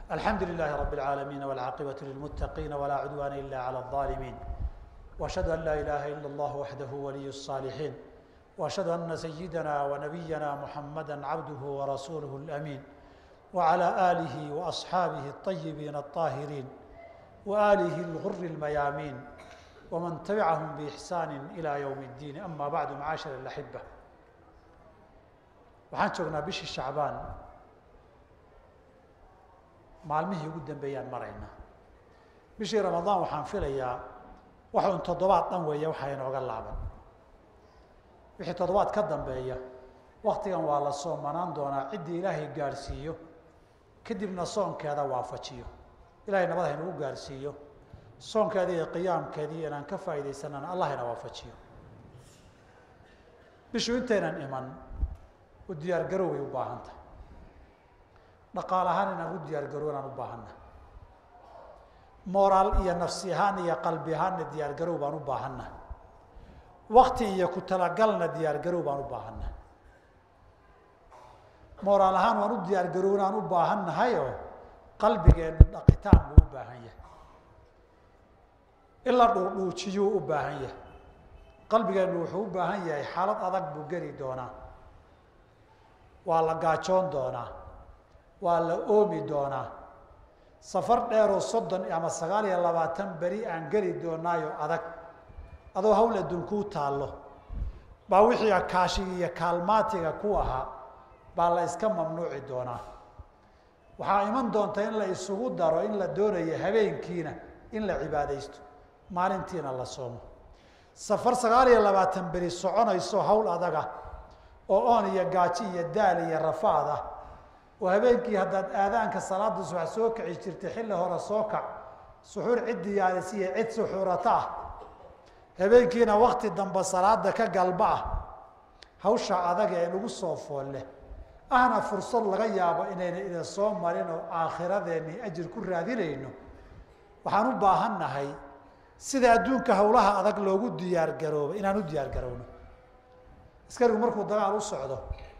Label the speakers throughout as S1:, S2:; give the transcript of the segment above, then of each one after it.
S1: الحمد لله رب العالمين والعاقبة للمتقين ولا عدوان إلا على الظالمين وأشهد أن لا إله إلا الله وحده ولي الصالحين وأشهد أن سيدنا ونبينا محمدا عبده ورسوله الأمين وعلى آله وأصحابه الطيبين الطاهرين وآله الغر الميامين ومن تبعهم بإحسان إلى يوم الدين أما بعد معاشر الأحبة waxaan joognaa bishii shacbaan maalmihii ugu dambeeyaan maraynaa bishii ramadaan waxaan filayaa waxa un toddobaad dhan weeye waxaa inooga laaban wixii toddobaad ka dambeeya waktigan waa la soomanaan doonaa ciddii ilaahay gaadhsiiyo kadibna soonkeeda waafajiyo ilahay nabad haynagu gaadhsiiyo soonkeedii iyo qiyaamkeedii inaan ka faa'iidaysanana allah ina waafajiyo bishu intaynan iman u diyaar garow way u baahan tahay dhaqaal ahaan inaan u diyaar garow inaan u baahanna moraal iyo nafsi ahaan iyo qalbi ahaanna diyaar garow baan u baahanna wakti iyo ku talagalna diyaar garow baan u baahanna moraal ahaan waan u diyaar garow inaan u baahan nahayoo qalbigeenu dhaqitaan buu u baahan yahay in la dhuudhuujiyuu u baahan yahay qalbigeenu wuxuu u baahan yahay xaalad adag buu geli doonaa waa la gaajoon doonaa waa la oomi doonaa safar dheeroo soddon ama sagaal iyo labaatan beri aan geli doonaayo adag adoo hawl adduunkuu taallo baa wixii akaashiga iyo kaalmaatiga ku ahaa baa la iska mamnuuci doonaa waxaa iman doonta in la isugu daro in la doonayo habeenkiina in la cibaadaysto maalintiina la soomo safar sagaal iyo labaatan beri soconayso hawl adaga oo oon iyo gaaji iyo daal iyo rafaad ah oo habeenkii haddaad aadaanka salaada subax soo kici jirtay xilli hore soo kac suxuur cid diyaarisi iyo cid suxuurata ah habeenkiina wakti dambe salaada ka galba ah hawsha adaga ee lagu soo foolle ahna fursad laga yaabo inayna ida soo marin oo aakhiradeeni ajir ku raadinayno waxaan u baahan nahay sida adduunka hawlaha adag loogu diyaar garoobo inaan u diyaar garowno askarigu markuu dagaal u socdo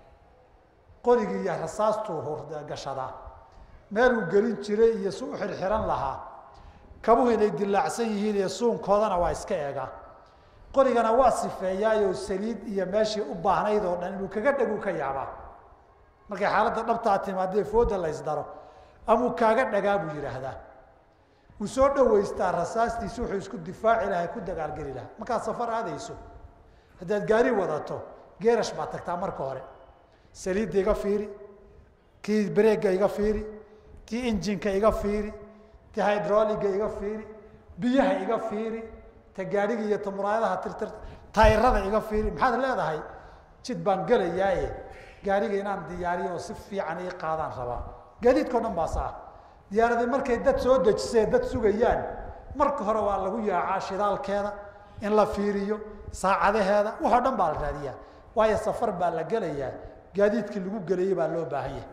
S1: qorigii iyo rasaastuu hurgashadaa meeluu gelin jiray iyo si u xirxiran lahaa kabuhu inay dilaacsan yihiin iyo suunkoodana waa iska eegaa qorigana waa sifeeyaayoo saliid iyo meeshii u baahnayd oo dhan inuu kaga dhaguu ka yaabaa markay xaaladda dhabtaa timaadee fooda laysdaro amuu kaaga dhagaa buu yidhaahdaa wuu soo dhaweystaa rasaastiisi wuxuu isku difaaci lahaa ku dagaalgeli lahaa markaad safar aadayso haddaad gaari wadato geerash baad tagtaa marka hore saliidda iga fiiri kii breega iga fiiri kii injinka iga fiiri ti hydroliga iga fiiri biyaha iga fiiri ta gaadhiga iyo ta muraayadaha tirtir tayrada iga fiiri maxaad leedahay jid baan gelayaaye gaariga inaan diyaariyo oo si fiican ii qaadaan rabaa gaadiidkao dhan baasa ah diyaaradii markay dad soo dejisee dad sugayaan marka hore waa lagu yaacaa shidaalkeeda in la fiiriyo saacadaheeda waxoo dhan baa la raadiyaa waayo safar baa la gelayaa gaadiidkii lagu gelayay baa loo baahan yahay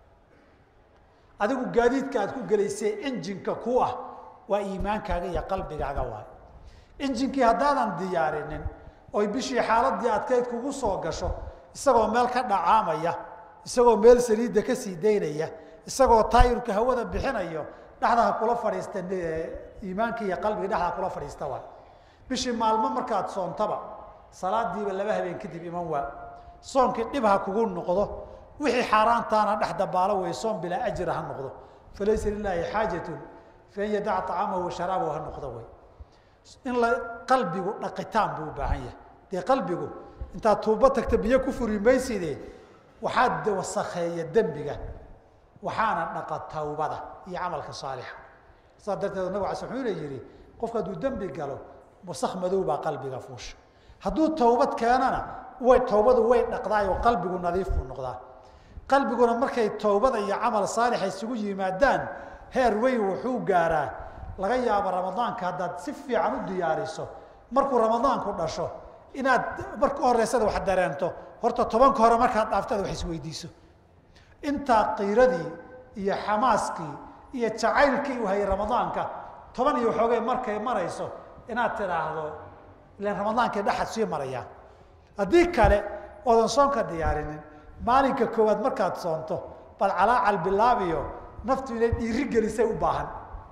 S1: adigu gaadiidka aad ku gelaysee injinka ku ah waa iimaankaaga iyo qalbigaaga waay injinkii haddaadan diyaarinin oy bishii xaaladii adkeyd kugu soo gasho isagoo meel ka dhacaamaya isagoo meel saliidda ka sii daynaya isagoo taayirka hawada bixinayo dhexdaha kula fadhiista iimaanka iyo qalbiga dhexdaa kula fadhiista waay bishii maalmo markaad soontaba salaadiiba laba habeen kadib iman waa soonkii dhib ha kugu noqdo wixii xaaraantaana dhex dabaalo wey soon bilaa ajira ha noqdo falaysa lilaahi xaajatun fain yadac طacaamahu washaraabahu ha noqdo wey in la qalbigu dhaqitaan buu u baahan yahay dee qalbigu intaad tuubo tagta biyo ku furi mayside waxaad wasakheeya dembiga waxaana dhaqa tawbada iyo camalka saalixa saas darteed nabig ala wuxuuna yihi qofku hadduu dembi galo wasak madow baa qalbiga fuusha hadduu tawbad keenana way tawbadu way dhaqdaay oo qalbigu nadiif buu noqdaa qalbiguna markay tawbada iyo camal saalixa isugu yimaadaan heer weyn wuxuu gaaraa laga yaabo ramadaanka haddaad si fiican u diyaariso markuu ramadaanku dhasho inaad marka horeysada wax dareento horta tobanka hore markaad dhaaftada wax isweydiiso intaa qiiradii iyo xamaaskii iyo jacaylkii u hayay ramadaanka toban iyo waxoogay markay marayso inaad tidhaahdo ilan ramadaankii dhexad sii marayaa haddii kale oodan soonka diyaarinin maalinka koowaad markaad soonto bal calaacal bilaabiyo naftu inay dhiiri gelisay u baahan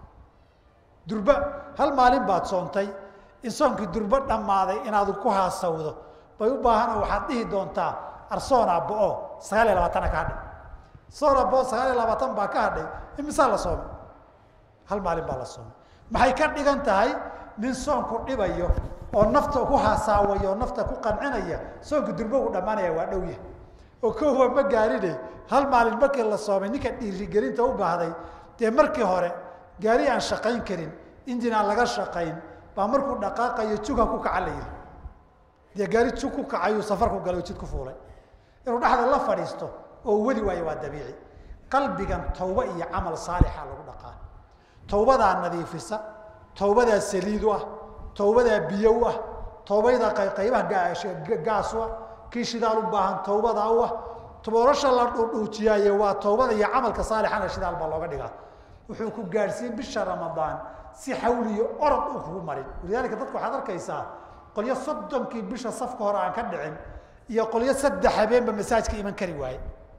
S1: durba hal maalin baad soontay in soonkii durbo dhammaaday inaad ku haasawdo bay u baahanoo waxaad dhihi doontaa arsoona bo-o sagaal iyo labaatana ka hadhay soona bo sagaal iyo labaatan baa ka hadhay imisaa la soomay hal maalin baa la soomay maxay ka dhigan tahay nin soonku dhibayo oo nafta ku haasaawayo oo nafta ku qancinaya soonka durbo u dhammaanaya waa dhow yahay oo kowa ma gaarine hal maalin markii la soomay ninka dhiirigelinta u baahday dee markii hore gaari aan shaqayn karin injin aan laga shaqayn baa markuu dhaqaaqayo juga ku kaca la yihi dee gaari jug ku kacayuu safarku galay jid ku fuulay inuu dhexda la fadhiisto oo wadi waayo waa dabiici qalbigan tawba iyo camal saalixa lagu dhaqaa tawbadaa nadiifisa tawbadaa saliid u ah tawbadaa biyo u ah tawbayda qaybaha gaas u ah kii shidaal u baahan tawbadaa u ah toborasha la dhuudhuujiyaaye waa tawbada iyo camalka saalixana shidaal baa looga dhigaa wuxuu ku gaadhsiin bisha ramadaan si xawliyo orod u kugu marin walidaalika dadka waxaad arkaysaa qolyo soddonkii bisha safka hore aan ka dhicin iyo qolyo saddex habeenba masaajka iman kari waaye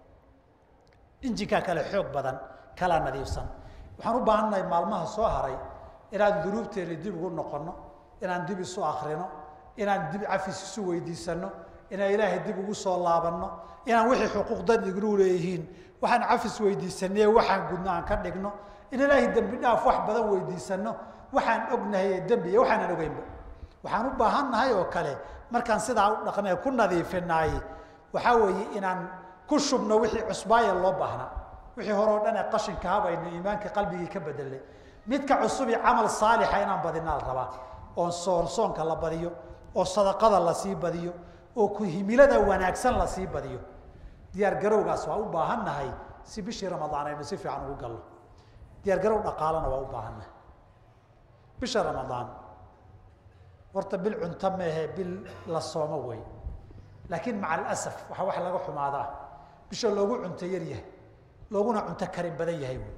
S1: injinkaa kale xoog badan kala nadiifsan waxaan u baahannahay maalmaha soo haray inaan dunuubteena dib ugu noqono inaan dib isu akrino inaan dib cafis isu weydiisano inaan ilaahay dib ugu soo laabanno inaan wixii xuquuqdan ignu leeyihiin waxaan cafis weydiisanaye waxaan gudno aan ka dhigno in ilaahay dembi dhaaf wax badan weydiisano waxaan ognahay ee dembi iyo waxaanan ogeynba waxaan u baahannahay oo kale markaan sidaa u dhaqnay ku nadiifinaay waxaa weeye inaan ku shubno wixii cusbaaya loo baahnaa wixii hore oo dhan ee qashinka habayno iimaanka qalbigii ka bedelay midka cusubi camal saalixa inaan badinaa la rabaa oo soon soonka la badiyo oo sadaqada lasii badiyo oo ku himilada wanaagsan lasii badiyo diyaar garowgaas waa u baahannahay si bishii ramadaan aynu si fiican ugu galno diyaar garow dhaqaalana waa u baahannahay bisha ramadaan horta bil cunto meehe bil la soomo wey laakiin maca alasaf waxaa wax laga xumaadaa bisha loogu cunto yar yahay looguna cunto karin badan yahay wey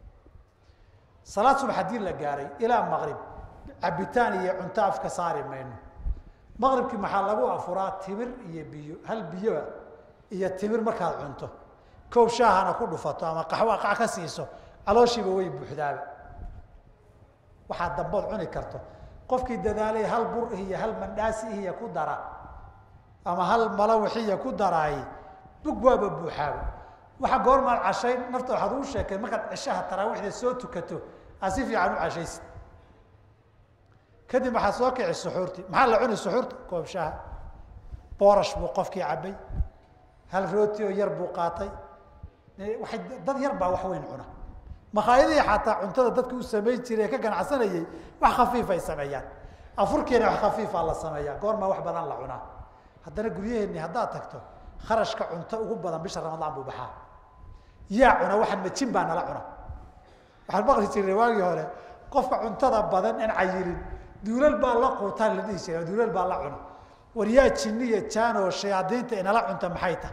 S1: salaad subax haddii la gaaray ilaa maqrib cabitaan iyo cunto afka saari mayno maqribkii maxaa lagu afuraa timir iyo biyo hal biyoa iyo timir markaad cunto koob shaahana ku dhufato ama qaxwo qac ka siiso calooshiiba way buuxdaaba waxaad dambood cuni karto qofkii dadaalay hal bur iyo hal mandhaasi iyo ku dara ama hal malawixiya ku daraay bug waaba buuxaaba waxa goormaad cashay nafta waxaad ugu sheekay markaad cishaha taraawiixda soo tukato aad si fiican u cashaysid kadib waxaad soo kici suxuurtii maxaa la cuni suxuurta koob shaha boorash buu qofkii cabay hal rooti oo yar buu qaatay waay dad yar baa wax weyn cuna makhaayadihii xataa cuntada dadka u samayn jiray ee ka ganacsanayay wax khafiif ay sameeyaan afurkeena wax khafiifa la sameeyaa goormaa wax badan la cunaa haddana guryaheenni haddaad tagto kharashka cunto ugu badan bisha ramadaan buu baxaa yaa cuna waxaan majin baa nala cuna waxaan maqli jirnay waagii hore qofka cuntada badan aan cayirin duulal baa la quutaan la dhihi jiray duulal baa la cuna war yaa jinniya jaanoo shayaadiinta inala cunta maxay tahay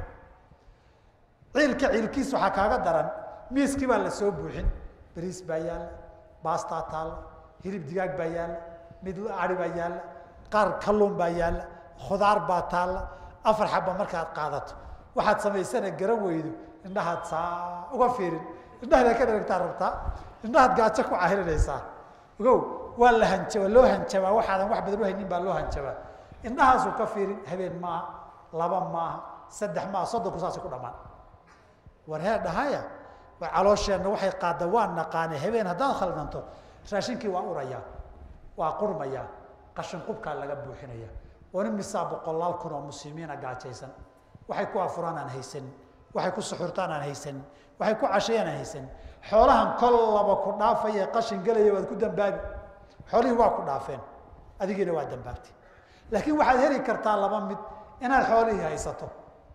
S1: ciilka ciilkiis waxaa kaaga daran miiskii baa la soo buuxin bariis baa yaalla baastaa taalla hilib digaag baa yaalla mid ari baa yaalla qaar kalluun baa yaalla khudaar baa taalla afar xaba markaad qaadato waxaad samaysana garan weydo indhahaad saa uga fiirin indhahaad ka dharagtaa rabtaa indhahaad gaajo ku cahirinaysaa ogow waa la hanjabaa loo hanjabaa waxaadan wax badan uhaynin baa loo hanjabaa indhahaasuu ka fiirin habeen maaha laba maaha saddex maaha soddonku saasi ku dhamaan war hee dhahaya war caloosheenna waxay qaada waa naqaane habeen haddaad khaldanto raashinkii waa urayaa waa qurmayaa qashin qubkaa laga buuxinaya wana misaa boqolaal kun oo muslimiina gaajaysan waxay ku afuraan aan haysanin waxay ku suxurtaan aan haysanin waxay ku cashayaan aan haysanin xoolahan kollaba ku dhaafaya qashin gelaya waad ku dambaabi xoolihii waa ku dhaafeen adigiina waa dambaabtay laakiin waxaad heli kartaa laba mid inaad xoolihii haysato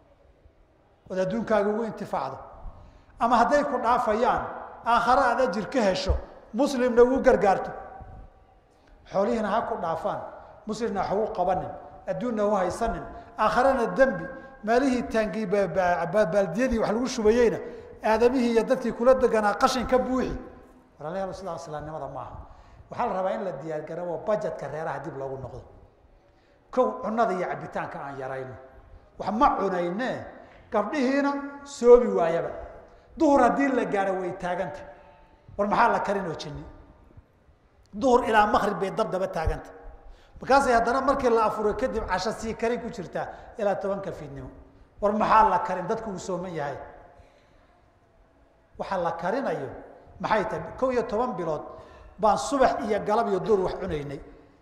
S1: ood adduunkaaga ugu intifaacdo ama hadday ku dhaafayaan aakhare aad ajir ka hesho muslimna ugu gargaarto xoolihiina ha ku dhaafaan muslimna wax ugu qabanin adduunna u haysanin aakharena dembi maalihii taangii baaldiyadii wax lagu shubayeyna aadamihii iyo dadkii kula deganaa qashin ka buuxi walaalayaal sidaa islaamnimada maaha waxaa la rabaa in la diyaargarabo bajetka reeraha dib loogu noqdo kow cunada iyo cabitaanka aan yarayno wax ma cunayne gabdhihiina soomi waayaba duhur haddii la gaaro way taaganta war maxaa la karin oo jinni duhur ilaa makrib bay dabdaba taaganta markaasay haddana markii la afuro kadib casho sii karin ku jirtaa ilaa tobanka fiidnimo war maxaa la karin dadku uu sooman yahay waxaa la karinayo maxay tahay kow iyo toban bilood baan subax iyo galab iyo duur wax cunaynay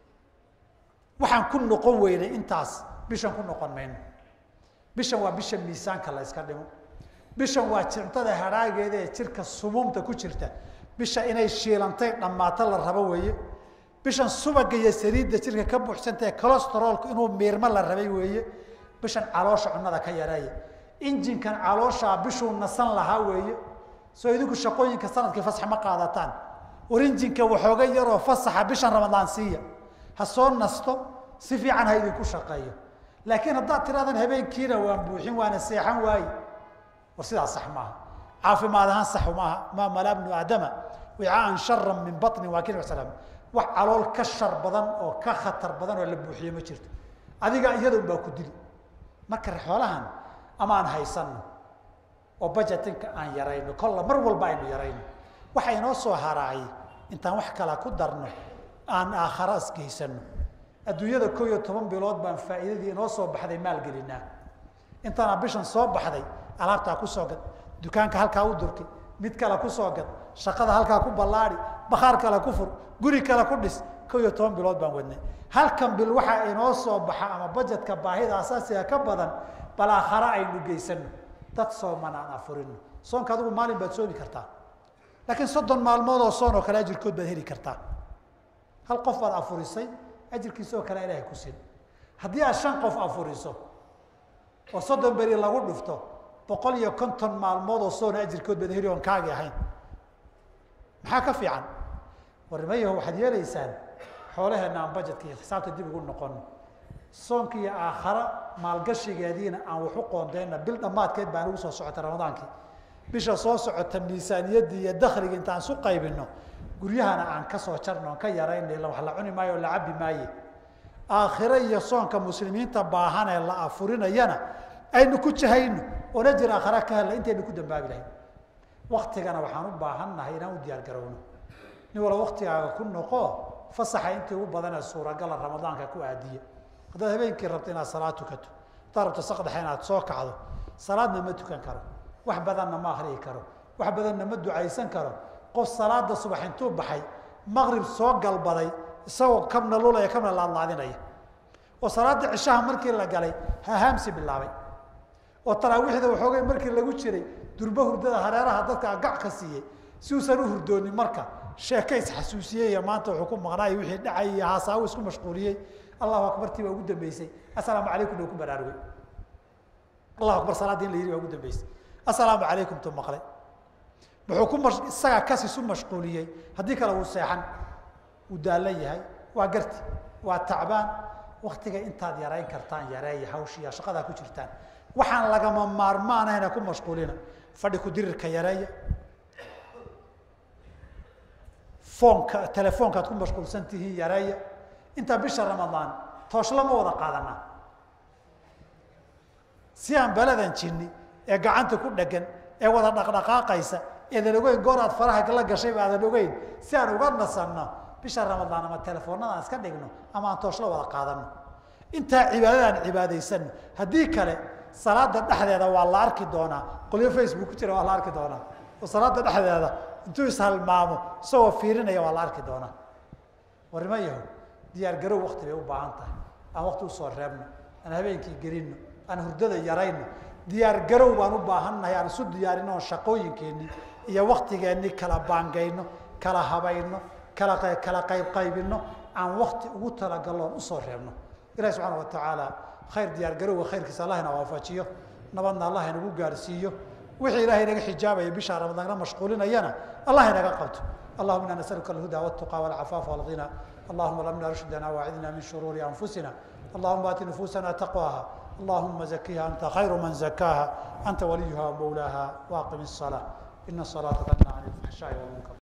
S1: waxaan ku noqon weynay intaas bishan ku noqon mayno bishan waa bisha miisaanka la yska dhimo bishan waa jintada hadhaageeda ee jirka sumuumta ku jirta bisha inay shiilantay dhammaato la rabo weeye bishan subaga iyo saliidda jirka ka buuxsantae colestarolku inuu miirmo la rabay weeye bishan caloosha cunada ka yareeya injinkan calooshaa bishuu nasan lahaa weeye soo idinku shaqooyinka sanadkii fasax ma qaadataan war injinka waxooga yaroo fasaxa bishan ramadaan siiya ha soo nasto si fiican ha idinku shaqeeyo laakiin haddaad tiradan habeenkiina waan buuxin waana seexan waaye war sidaas sax maaha caafimaad ahaan sax maaha maa malaa bnu aadama wicaan sharan min baطni waa kin slam wax calool ka shar badan oo ka khatar badan oo la buuxiyo ma jirto adiga iyadun baa ku dili marka xoolahan ama aan haysano oo budgetinka aan yarayno kolla mar walba aynu yarayno waxa inoo soo haraacay intaan wax kala ku darno aan aakhara isgeysano adduunyada ko iyo toban bilood baan faa'iidadii inoo soo baxday maalgelinaa intaana bishan soo baxday alaabtaa kusoo gad dukaanka halkaa u durkay mid kale kusoo gad shaqada halkaa ku ballaadi bakhaar kale ku fur guri kale ku dhis ko iyo toban bilood baan wadnay halkan bil waxaa inoo soo baxa ama bajetka baahida asaasiga ka badan bal aakhare aynu geysano dad sooman aan afurino soonka adigu maalin baad soomi kartaa laakiin soddon maalmood oo soon oo kale ajirkood baad heli kartaa hal qof baad afurisay ajirkiisa oo kale ilahay ku sin haddii aad shan qof afuriso oo soddon beri lagu dhufto boqol iyo konton maalmood oo soona ajirkood baad heli oon kaagi ahayn maxaa ka fiican warmayaho waxaad yeelaysaan xoolaheenna aan bajetka iyo xisaabta dib ugu noqono soonka iyo aakhara maalgashigeediina aan waxu qoondeyna bil dhammaadkeed baan ugu soo socota ramadaankii bisha soo socota miisaaniyaddii iyo dakliga intaan isu qaybino guryahana aan ka soo jarno on ka yarayna ila wax la cuni maayo o la cabi maaye aakhiro iyo soonka muslimiinta baahan ee la afurinayana aynu ku jahayno oon ajir aakhara ka helna intaynu ku dambaabi lahayn waktigana waxaan u baahannahay inaan u diyaar garowno nin walba waktigaaga ku noqo fasaxa intii ugu badanee suuragala ramadaanka ku aadiya haddaad habeenkii rabto inaad salaad tukato haddaad rabto saqdaxa inaad soo kacdo salaadna ma tukan karo wax badanna ma akriyi karo wax badanna ma ducaysan karo qof salaada subax intuu baxay maqrib soo galbaday isagoo kabna lulaya kabna laadlaadinaya oo salaada cishaha markii la galay hahaamsi bilaabay oo taraawiixda waxoogay markii lagu jiray durbo hurdada hareeraha dadka gac ka siiyey si uusan u hurdoonin marka sheeke isxasuusiyey iyo maanta wuxuu ku maqnaay wixii dhacay iyo haasaawo isku mashquuliyey allahu akbartii baa ugu dambeysay assalaamu calaykum na ku baraarugay allahu akbar salaadii in la yidhi baa ugu dambeysay assalaamu calaykum tu maqlay wuxuu ku ma isagaa kas isu mashquuliyey haddii kale wuu seexan wuu daallan yahay waa garti waa tacbaan waktiga intaad yarayn kartaan yareeya hawshiya shaqadaa ku jirtaan waxaan lagama maarmaanahayna ku mashquulina fadhi ku dirirka yareeya foonka telefoonkaad ku mashquulsan tihiin yareeya intaa bisha ramadaan tooshla ma wada qaadanaa si aan beladan jinni ee gacanta ku dhegan ee wada dhaqdhaqaaqaysa eedan ogeyn goor aad faraha la gashayba aadan ogeyn si aan uga nasanno bisha ramadaan ama telefoonada aan iska dhigno ama aan tooshla wada qaadano intaa cibaadadaan cibaadaysano haddii kale salaada dhexdeeda waa la arki doonaa qolyo facebook ku jira waa la arki doonaa oo salaada dhexdeeda intuu ishalmaamo isagoo fiirinaya waa la arki doonaa warnimo yaho diyaar garow wakti bay u baahan tahay aan wakti usoo reebno aan habeenkii gelino aan hurdada yarayno diyaar garow baan u baahannahay aan isu diyaarino oon shaqooyinkeenni iyo waktigeenni kala baangayno kala habayno kala kala qayb qaybino aan wakti ugu talagallo oon usoo reebno ilahi subxaana wa tacaala khayr diyaar garowga khayrkiisa allah ina waafajiyo nabadna allah inagu gaarsiiyo wixii ilahay inaga xijaabaya bisha ramadaan mashquulinayana allah inaga qabto allahuma ina nasaluka alhuda wاtuqa wاlcafaafa wاlghina allahuma lamna rushdana waacidna min shuruuri anfusina allahuma aati nufusana taqwaha allahuma zakiha anta khayru man zakaha anta waliyuha wmawlaha waaqim الصلاة ina الصلاة tanha can اlfaxshaaءi wاlmunkar